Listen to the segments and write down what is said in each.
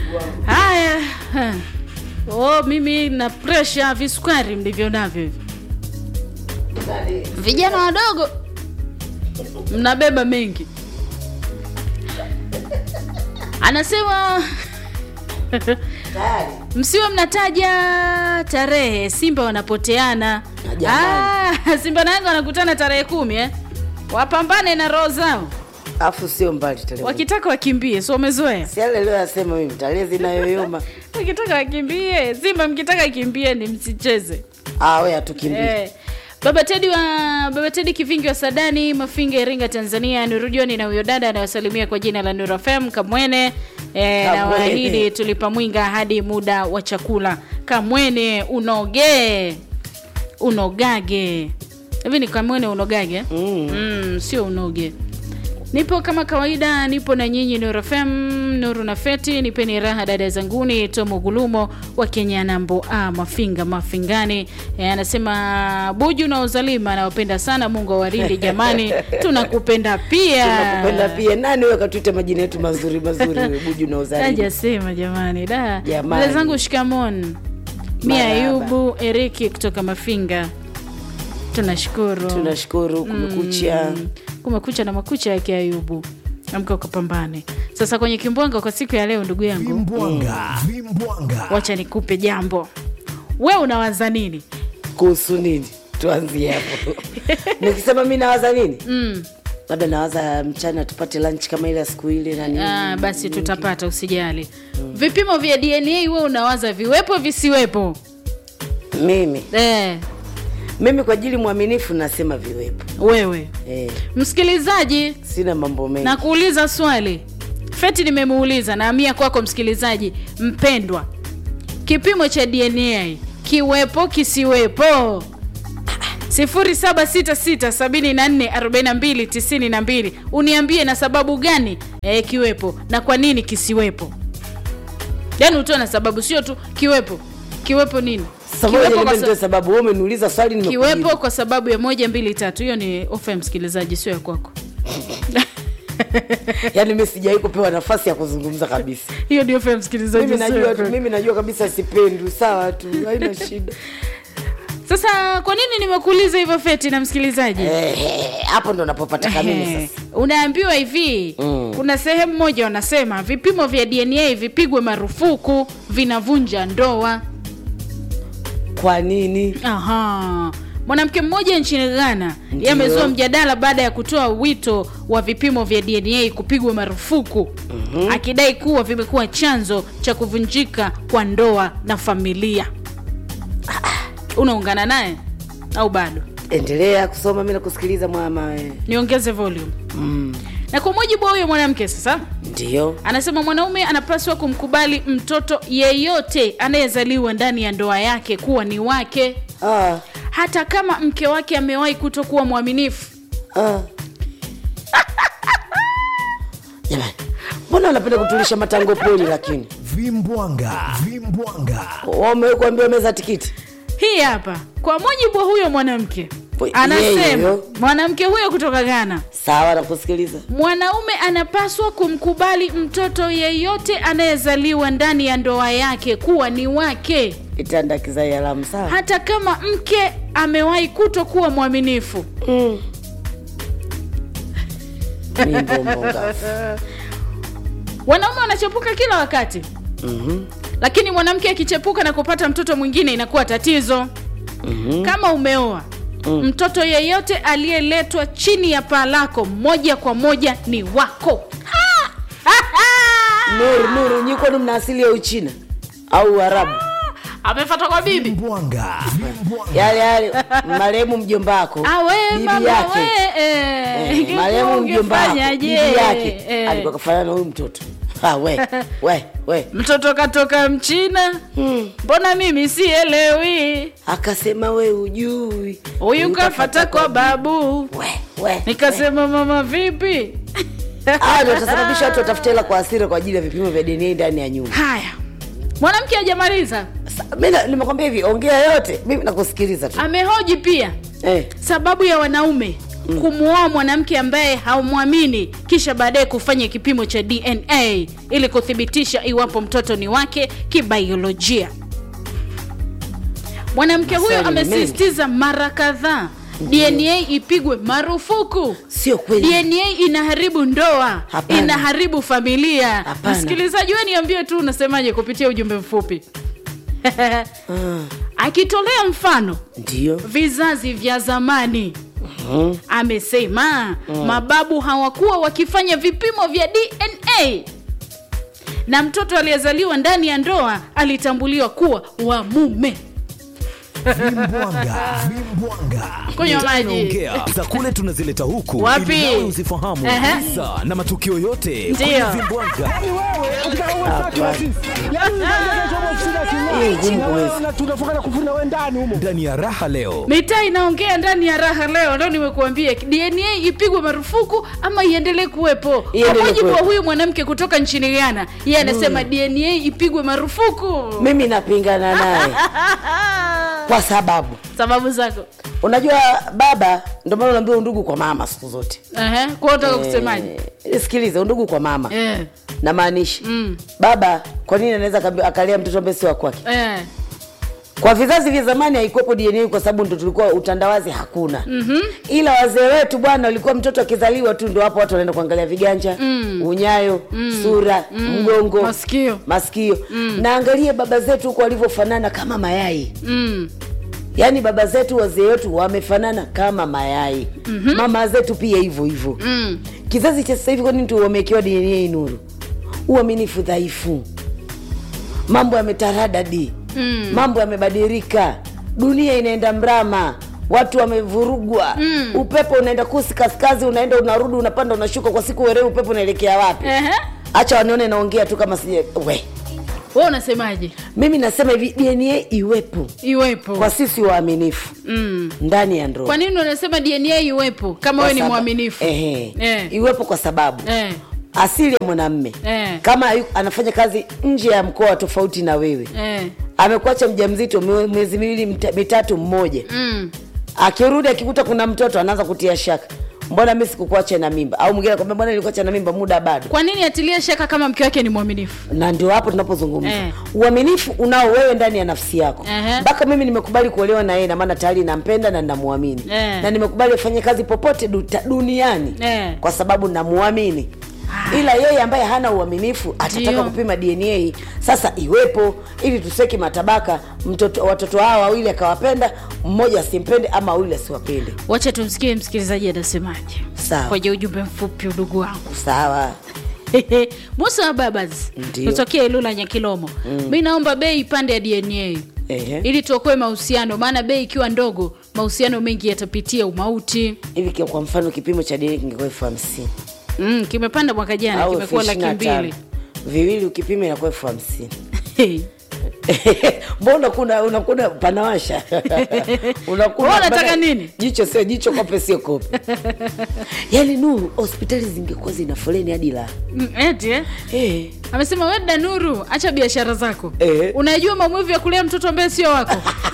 haya ha. oh, mimi na presha visukari mlivyo navyo hivi vijana wadogo mnabeba mengi anasema tayari msiwe mnataja tarehe simba wanapoteana Na jamani. ah, simba na yanga wanakutana tarehe kumi eh? wapambane na roho zao afu sio mbali tarehe wakitaka wakimbie so wamezoea si yale leo yasema mimi tarehe zinayoyoma wakitaka wakimbie simba mkitaka kimbie ni msicheze ah we hatukimbie Eh, baba tedi wa baba tedi kivingi wa sadani mafinga iringa tanzania nurujoni na huyo dada anayosalimia kwa jina la nur fm kamwene e, na Kamwene. waahidi tulipa mwinga hadi muda wa chakula kamwene unoge unogage hivi ni kamwene unogage Mm. mm, sio unoge nipo kama kawaida nipo na nyinyi Nuru FM Nuru na Feti nipeni raha dada zanguni Tomo Gulumo wa Kenya nambo a Mafinga Mafingani e, anasema Buju na Uzalima nawapenda sana Mungu awarinde jamani tunakupenda pia tunakupenda pia nani wewe katuita majina yetu mazuri mazuri wewe, buju na uzalima Hajasema jamani da Jamani. dada zangu shikamon Mia Marahaba. Ayubu Eriki kutoka Mafinga tunashukuru tunashukuru kumekucha Mm. kumekucha na makucha yake ayubu amka ukapambane sasa kwenye kimbwanga kwa siku ya leo ndugu yangu Vimbwanga, vimbwanga. wacha nikupe jambo we unawaza nini kuhusu nini tuanzie hapo nikisema mi nawaza nini mm. labda nawaza mchana tupate lunch kama ile ya siku ile na nini ah, basi tutapata usijali vipimo vya dna we unawaza viwepo visiwepo mimi eh, mimi kwa ajili mwaminifu nasema viwepo wewe eh, msikilizaji sina mambo mengi na kuuliza swali feti nimemuuliza naamia kwako msikilizaji mpendwa kipimo cha dna kiwepo kisiwepo 0766744292 uniambie na sababu gani e, kiwepo na kwa nini kisiwepo yaani utoe na sababu sio tu kiwepo kiwepo nini Sasa ngoja kiwepo, niambie kwa nitoe sa- sababu wewe umeniuliza swali nimekujibu. kiwepo kwa sababu ya moja mbili tatu hiyo ni ofa ya msikilizaji sio ya kwako yaani mi sijawahi kupewa nafasi ya kuzungumza kabisa hiyo ndio ofa ya msikilizaji mimi sio ya najua tu, kwako. mimi najua kabisa sipendwi sawa tu haina shida sasa kwa nini nimekuuliza hivyo feti na msikilizaji Ehe, hapo ndo napopataka mimi Ehe, sasa unaambiwa hivi Mm. kuna sehemu moja wanasema vipimo vya dna vipigwe marufuku vinavunja ndoa kwa nini Aha. mwanamke mmoja nchini ghana Ndiyo. yamezua mjadala baada ya kutoa wito wa vipimo vya dna kupigwa marufuku mm-hmm. akidai kuwa vimekuwa chanzo cha kuvunjika kwa ndoa na familia Ah, ah. unaungana naye au bado endelea kusoma mi nakusikiliza mwama we niongeze volume mm. na kwa mujibu wa huyo mwanamke sasa ndio anasema mwanaume anapaswa kumkubali mtoto yeyote anayezaliwa ndani ya ndoa yake kuwa ni wake ah, hata kama mke wake amewahi kutokuwa mwaminifu ah. jamani mbona wanapenda kutulisha matango poli lakini Vimbwanga, vimbwanga. wamekuambia meza tikiti hii hapa kwa mujibu wa huyo mwanamke Po- yeye anasema huyo. mwanamke huyo kutoka ghana sawa nakusikiliza mwanaume anapaswa kumkubali mtoto yeyote anayezaliwa ndani ya ndoa yake kuwa ni wake kitanda kizai alamu sawa hata kama mke amewahi kutokuwa mwaminifu mm. Mi mbombo ngafu. wanaume wanachepuka kila wakati Mhm. lakini mwanamke akichepuka na kupata mtoto mwingine inakuwa tatizo Mhm. kama umeoa mm. mtoto yeyote aliyeletwa chini ya paa lako moja kwa moja ni wako Ha! Ha, ha! nuru nuru nyi kwani mna asili ya uchina au uarabu amefata kwa bibi Vimbwanga, vimbwanga. yale yale marehemu mjomba wako awe bibi mama yake we eh, Eh, ingekuwa marehemu mjomba wako bibi ungefanyaje? yake Eh, alikuwa kafanana na huyu mtoto Ah, we we we mtoto katoka mchina hmm. mbona mimi sielewi akasema we ujui huyu kafata kwa babu we we nikasema mama vipi Hawa ndio watasababisha watu watafute hela kwa hasira kwa ajili ya vipimo vya DNA ndani ya nyumba. haya mwanamke hajamaliza Sa- Mimi na- nimekwambia hivi, ongea yote, mimi nakusikiliza tu. amehoji pia Eh, sababu ya wanaume kumwoa mwanamke ambaye haumwamini kisha baadaye kufanya kipimo cha dna ili kuthibitisha iwapo mtoto ni wake kibaiolojia mwanamke huyo Maswali ni mengi. amesisitiza mara kadhaa dna ipigwe marufuku sio kweli dna inaharibu ndoa Hapana. inaharibu familia Hapana. msikilizaji we niambie tu unasemaje kupitia ujumbe mfupi Ah, akitolea mfano ndio vizazi vya zamani amesema mababu hawakuwa wakifanya vipimo vya dna na mtoto aliyezaliwa ndani ya ndoa alitambuliwa kuwa wa mume Vimbwanga, vimbwanga. kunywa maji Ongea za kule tunazileta huku Wapi? ili nawe uzifahamu Ehe. visa na matukio yote Ndio. kwenye vimbwanga Hii ngumu kuweza. tunafungana kufuna we ndani humo ndani ya raha leo mitaa inaongea ndani ya raha leo ndo nimekuambia dna ipigwe marufuku ama iendelee kuwepo kwa Iendelee mujibu wa kuwepo. huyu mwanamke kutoka nchini ghana yeye anasema dna ipigwe marufuku mimi napingana naye kwa sababu sababu zako unajua baba ndio maana unaambia undugu kwa mama siku zote Ehe, kwa utaka kusemaje Eh, sikiliza undugu kwa mama Eh, namaanisha Mm. baba kwa nini anaweza akaambi- akalea mtoto ambaye si wa kwake eh. kwa vizazi vya zamani haikuwepo dna kwa sababu ndo tulikuwa utandawazi hakuna mm-hmm. ila wazee wetu bwana walikuwa mtoto akizaliwa tu ndo hapo watu wanaenda kuangalia viganja mm. unyayo mm. sura mm. mgongo Masikio. masikio mm. na angalie baba zetu huko walivyofanana kama mayai Mm. yaani baba zetu wazee wetu wamefanana kama mayai mm-hmm. mama zetu pia hivyo hivyo Mm. kizazi cha sasa hivi kwa nini tu wamewekewa dna nuru uaminifu dhaifu mambo yametaradadi mm. mambo yamebadilika dunia inaenda mrama watu wamevurugwa mm. upepo unaenda kusi kaskazi unaenda unarudi unapanda unashuka kwa siku werewe upepo unaelekea wapi Ehe. hacha wanione naongea tu kama sije we Wewe unasemaje mimi nasema hivi dna iwepo iwepo kwa sisi waaminifu mm. ndani ya ndoa kwa nini unasema dna iwepo kama Kwa wewe ni saba- mwaminifu Ehe. Eh. iwepo kwa sababu Eh. asili ya mwanamme Eh. kama yu- anafanya kazi nje ya mkoa tofauti na wewe Eh. amekuacha mja mzito mwe- miezi miwili mta- mitatu mmoja Mm. akirudi akikuta kuna mtoto anaanza kutia shaka mbona mi sikukuacha na mimba au mwingine akwambia mbona nilikuacha na mimba muda bado kwa nini atilie shaka kama mke wake ni mwaminifu na ndio hapo tunapozungumza Eh. uaminifu unao wewe ndani ya nafsi yako Ehe. mpaka mimi nimekubali kuolewa na yeye na maana tayari nampenda na namwamini Eh. na nimekubali afanye kazi popote duta, duniani Eh. kwa sababu namwamini ila yeye ambaye hana uaminifu atataka Ndio. kupima dna sasa iwepo ili tuseki matabaka mtoto watoto hawa wawili akawapenda mmoja asimpende ama wawili asiwapende wacha tumsikie msikilizaji anasemaje Sawa. kwenye ujumbe mfupi udugu wangu sawa musa wa babas Ndio. kutokea ilula nyakilomo mm. mi naomba bei ipande ya dna Ehe. ili tuokoe mahusiano maana bei ikiwa ndogo mahusiano mengi yatapitia umauti hivi kia- kwa mfano kipimo cha dna kingekuwa elfu hamsini mm, kimepanda mwaka jana au kimekuwa elfu laki ishirini na mbili tano. viwili ukipima inakuwa elfu hamsini mbona kuna unakuna panawasha Unakuna- Wewe unataka bana- nini? jicho sio jicho kope sio kope yaani nuru hospitali zingekuwa zina foleni hadi la Mm, eti eh? hey. amesema weda nuru acha biashara zako Eh. unajua maumivu ya kulea mtoto ambaye sio wako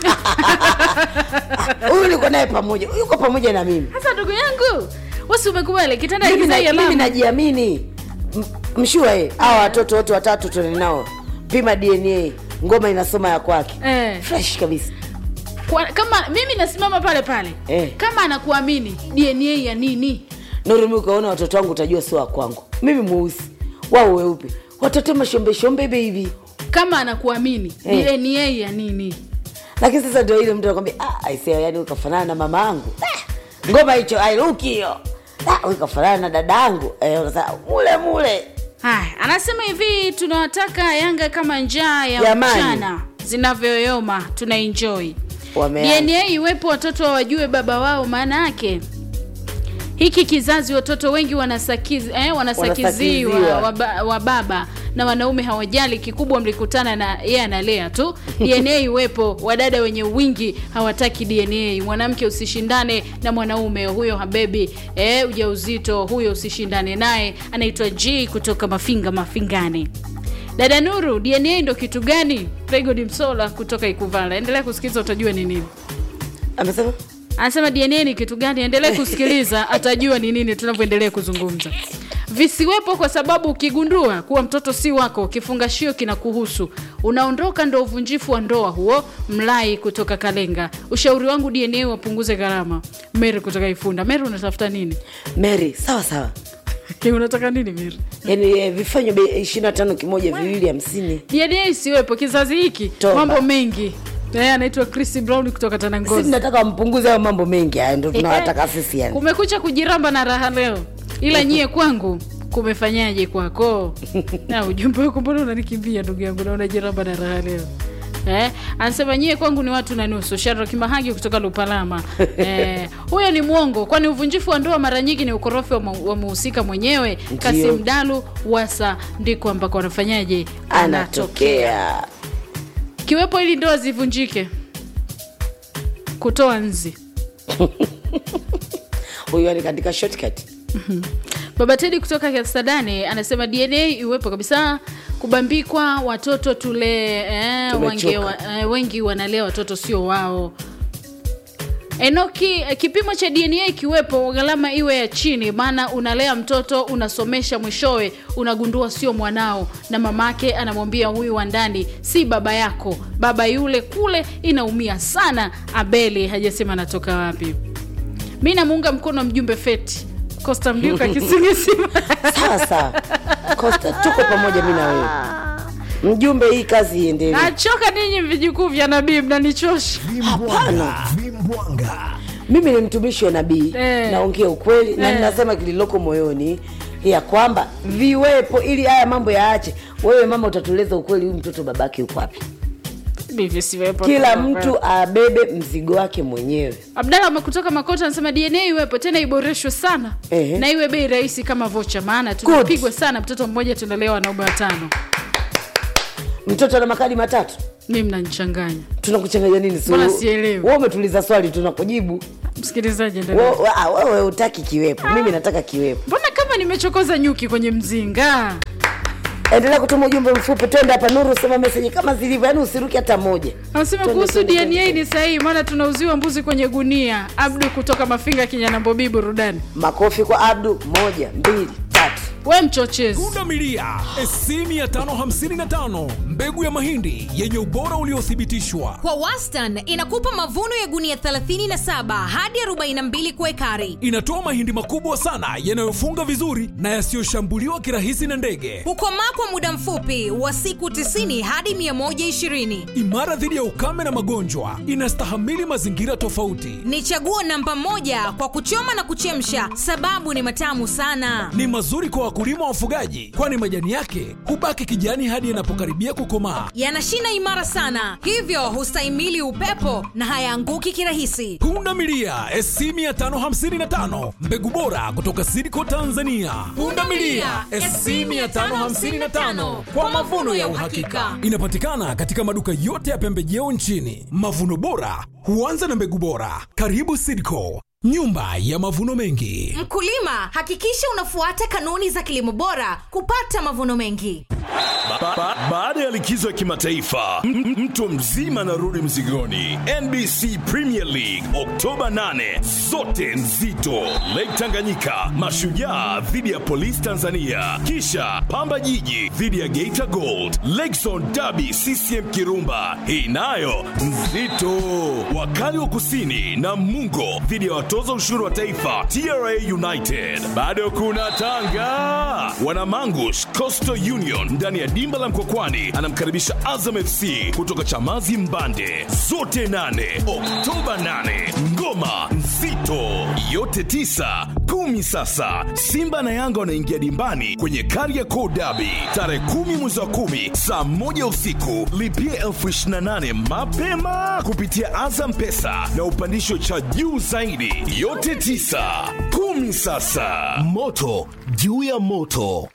huyu niko naye pamoja huyu yuko pamoja na mimi sasa ndugu yangu wasi umekubali kitanda mimi, kizai na, mimi alama najiamini M- mshua e hawa watoto wote watatu tuende nao pima dna ngoma inasoma ya kwake Eh. fresh kabisa Kwa, kama mimi nasimama pale pale Eh. kama anakuamini dna ya nini nurumi ukaona watoto wangu utajua sio wa kwangu mimi mweusi wao weupe watoto mashombeshombe baby kama anakuamini Eh. dna ya nini lakini sasa ndio ile mtu anakwambia ah, aisee yani ukafanana na mama yangu ah, ngoma hicho airuki hiyo ah, ukafanana na dada yangu eh, unasema mule mule haya anasema hivi tunawataka yanga kama njaa ya Jamani. mchana zinavyoyoma tuna enjoy Wameanza. dna iwepo watoto wajue baba wao maana yake hiki kizazi watoto wengi wanasakiz, eh, wanasakiziwa Wanasakiziwa. wa, ba- wa baba na wanaume hawajali kikubwa mlikutana na yeye analea tu dna iwepo wadada wenye wingi hawataki dna mwanamke usishindane na mwanaume huyo habebi eh, ujauzito huyo usishindane naye anaitwa g kutoka mafinga mafingani dada nuru dna ndo kitu gani pregodi msola kutoka ikuvala endelea kusikiza utajua ni nini amesema anasema dna ni kitu gani endelee kusikiliza atajua ni nini tunavyoendelea kuzungumza visiwepo kwa sababu ukigundua kuwa mtoto si wako kifungashio kinakuhusu unaondoka ndo uvunjifu wa ndoa huo mlai kutoka kalenga ushauri wangu dna wapunguze gharama meri kutoka ifunda meri unatafuta nini mary sawa sawa unataka nini meri yaani eh, vifanywe bei ishiri na tano kimoja viwili hamsini dna isiwepo kizazi hiki Toba. mambo mengi naye anaitwa chris brown kutoka si tanangozi tunataka wampunguze hayo mambo mengi haya ndo tunawataka sisi yani kumekucha kujiramba na raha leo ila nyie kwangu kumefanyaje kwako na ujumbe wako mbona unanikimbia ndugu yangu na unajiramba na raha leo Eh, anasema nyie kwangu ni watu na nusu sharo kimahagi kutoka lupalama eh, huyo ni mwongo kwani uvunjifu wa ndoa mara nyingi ni ukorofi wa mu- wa muhusika mwenyewe kasim dalu wasa ndiko ambako anafanyaje anatokea kiwepo ili ndoa zivunjike kutoa nzi huyu ani katika shortcut baba tedi kutoka kisadani anasema dna iwepo kabisa kubambikwa watoto tule eh, Tumechoka. wange, wa, eh, wengi wanalea watoto sio wao enoki eh, kipimo cha dna ikiwepo gharama iwe ya chini maana unalea mtoto unasomesha mwishowe unagundua sio mwanao na mamake anamwambia huyu wa ndani si baba yako baba yule kule inaumia sana abeli hajasema anatoka wapi mi namuunga mkono mjumbe feti costa mliuka kisingisima sawa sawa costa tuko pamoja mi na wewe mjumbe hii kazi iendelee nachoka ninyi vijukuu vya nabii mnanichosha Vimbwanga. Vimbwanga. mimi ni mtumishi wa nabii Eh. naongea ukweli na Eh. ninasema kililoko moyoni ya kwamba viwepo ili haya mambo yaache wewe mama utatueleza ukweli huyu mtoto babake yuko wapi Bivi siwepo. kila mtu abebe mzigo wake mwenyewe abdala kutoka makota anasema dna iwepo tena iboreshwe sana Ehe. na iwe bei rahisi kama vocha maana tunapigwa sana mtoto mmoja tunalewa wanaume watano mtoto ana makadi matatu mi mnanichanganya tunakuchanganya nini Si Mbona wewe- sielewi? wewe umetuliza swali tunakujibu msikilizaji endelea. Wewe- ah, wewe utaki kiwepo mimi nataka kiwepo mbona kama nimechokoza nyuki kwenye mzinga endelea kutuma ujumbe mfupi twende hapa nuru sema meseji kama zilivyo yaani usiruki hata moja anasema Twende, kuhusu twende, dna twende. ni sahihi maana tunauziwa mbuzi kwenye gunia abdu kutoka mafinga kinyanambobii burudani makofi kwa abdu moja mbili tatu we mchochezi pundamilia SC 555 mbegu ya mahindi yenye ubora uliothibitishwa kwa wastan inakupa mavuno ya gunia 37 hadi 42 kwa ekari inatoa mahindi makubwa sana yanayofunga vizuri na yasiyoshambuliwa kirahisi na ndege hukomaa kwa muda mfupi wa siku 90 hadi 120 imara dhidi ya ukame na magonjwa inastahamili mazingira tofauti ni chaguo namba moja kwa kuchoma na kuchemsha sababu ni matamu sana ni mazuri kwa wakulima wa wafugaji kwani majani yake hubaki kijani hadi yanapokaribia kukomaa yana shina imara sana hivyo hustahimili upepo na hayaanguki kirahisi punda milia SC 555 mbegu bora kutoka sidco tanzania punda milia SC 555 kwa mavuno ya uhakika inapatikana katika maduka yote ya pembejeo nchini mavuno bora huanza na mbegu bora karibu sidco nyumba ya mavuno mengi mkulima hakikisha unafuata kanuni za kilimo bora kupata mavuno mengi Ba- ba- baada ya likizo ya kimataifa m- m- mtu mzima anarudi mzigoni nbc premier league oktoba 8 zote nzito lake tanganyika mashujaa dhidi ya polisi tanzania kisha pamba jiji dhidi ya geita gold lakezon dabi ccm kirumba hii nayo nzito wakali wa kusini na mungo dhidi ya watoza ushuru wa taifa tra united bado kuna tanga wanamangush coastal union ndani ya dimba la mkokwani anamkaribisha azam fc kutoka chamazi mbande zote 8 oktoba 8 ngoma nzito yote 9 kumi sasa simba na yanga wanaingia dimbani kwenye kariakoo dabi tarehe kumi mwezi wa kumi saa moja usiku lipia elfu 28 mapema kupitia azam pesa na upandisho cha juu zaidi yote 9 kumi sasa moto juu ya moto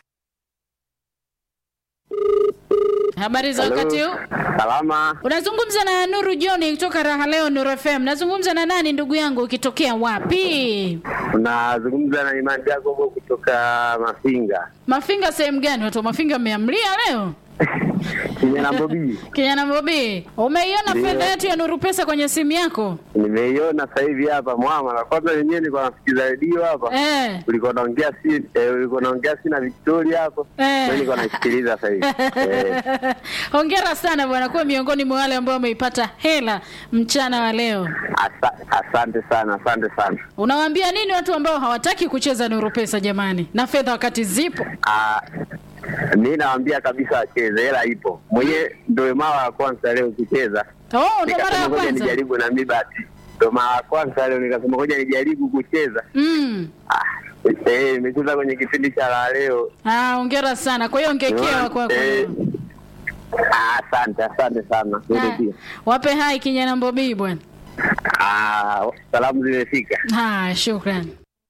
habari za wakati huu Salama, unazungumza na nuru joni kutoka raha leo nuru fm nazungumza na nani ndugu yangu ukitokea wapi unazungumza na Imani Jacobo kutoka Mafinga. mafinga sehemu gani watu wa mafinga mmeamlia leo kijana Bobi, Kijana Bobi, umeiona Ndio. fedha yetu ya Nuru Pesa kwenye simu yako? nimeiona sasa hivi hapa mwama, na kwanza wenyewe nilikuwa nasikiza redio hapa Eh. ulikuwa naongea si eh, ulikuwa naongea si na Victoria hapo, Eh. mimi nilikuwa naisikiliza sasa hivi eh. Hongera sana bwana, kuwa miongoni mwa wale ambao wameipata hela mchana wa leo. Asa, asante sana, asante sana. Unawaambia nini watu ambao hawataki kucheza Nuru Pesa jamani, na fedha wakati zipo? Ah, mi nawaambia kabisa wacheze, hela ipo. Mwenyewe ndio mara ya kwanza leo kucheza, Oh, ndo mara nikasema ya ngoja kwanza. nijaribu na mi bahati, ndio mara ya kwanza leo nikasema ngoja nijaribu kucheza. Mm. Ah, eh, nimecheza kwenye kipindi cha la leo. Ah, hongera sana. Kwa hiyo ongekewa kwako. Eh, ah, asante, asante sana. Wewe Ah, pia. Wape hai kijana Bobi bwana. Ah, salamu zimefika. Haya, shukrani.